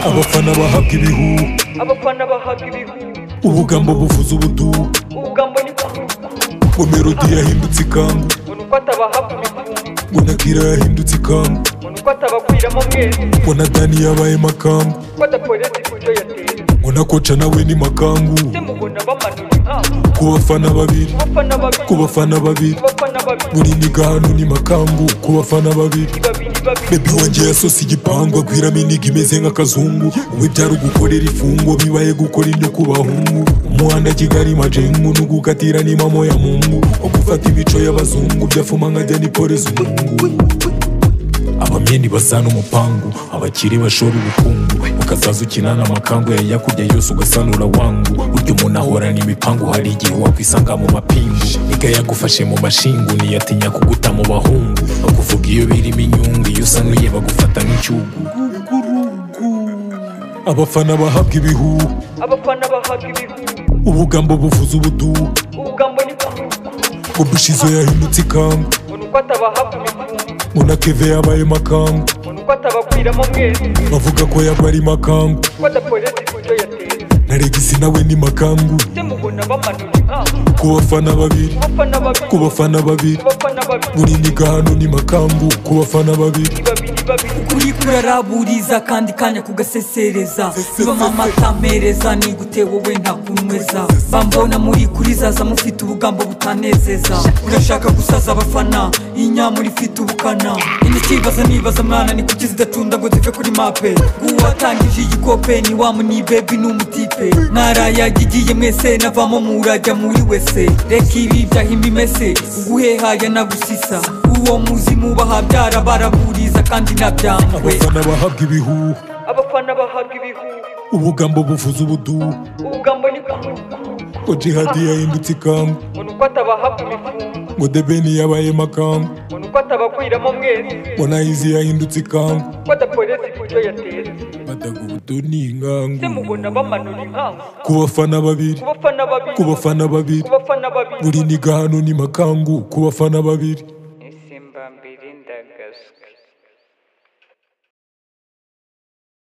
abafana bahabwa ibihu abafana bahabwa ibihugu ubugambo buvuza ubutu ubugambo ni kuvuga ngo melodi yahindutse ikangu ngo ni uko atabahabwa imitungo ngo na kira yahindutse ikangu ngo ni uko atabagwiriramo mwese ngo na dani yabaye makangu ko adakoreza ibyo yateye ngo na koca nawe ni makangu se mubona bamanura inkangu ku bafana babiri abafana babiri ku bafana babiri abafana babiri buri niga hano ni makangu ku bafana babiri babiri babiri bebi wanjye yasosa igipangu agwiramo iniga imeze nk'akazungu wowe byari ugukorera ifungwa bibaye gukora ibyo ku bahungu umuhanda kigali majengu no gukatira ni mamo ya mungu wo gufata imico y'abazungu byafuma nkajya nikoreza umungu abamyeni basana umupangu abakiri bashora ubukungu ukazaza ukinana amakangu yayakubya yose ugasanura wangu burya umuntu ahorana imipangu hari igihe wakwisanga mu mapingu niga yagufashe mu mashingu ntiyatinya kuguta mu bahungu bakuvuga iyo birimo inyungu iyo usanuye bagufata nk'icyugu abafana bahabwa ibihu abafana bahabwa ibihugu ubugambo buvuza ubudu ubugambo ni kuvuga ngo bishizo yahindutse ikangu ngo ni uko atabahabwa imitungo ngo na keve yabaye makangu ngo ni uko atabagwiriramo mwese bavuga ko yaba ari makangu ko adakoreza ibyo yateye na regisi nawe ni makangu se mubona bamanura inkangu ku bafana babiri abafana babiri ku bafana babiri abafana babiri buri niga hano ni makangu ku bafana babiri babiri babiri kuri kuraraburiza kandi kanya kugasesereza bibamo amata mereza nigute wowe ntakunyweza bambona muri kuri zaza mufite ubugambo butanezeza urashaka gusaza abafana iyi nyamura ifite ubukana initibaza nibaza mwana ni kuki zidacunda ngo zive kuri mape uwatangije igikope ni wa munibebi ni umutipe mwarayagigiye mwese navamo murajya muri wese reka ibi byahimba imese uguhehaya nagusisa uwo muzi mubaha byarabaraburiza kandi nabyangwe abafana bahabwa ibihu abafana bahabwa ibihugu ubugambo buvuza ubudu ubugambo ni kuvuga ngo jihadi yahindutse ikangu ngo ni uko atabahabwa imitungo ngo debeni yabaye makangu ngo ni uko atabagwiriramo mwese ngo nayizi yahindutse ikangu ko adakoreza ibyo yateye badaga ubudu ni se ingangu mubona bamanura inkangu ku bafana babiri ku bafana babiri ku bafana babiri ku bafana babiri buri niga hano ni makangu ku bafana babiri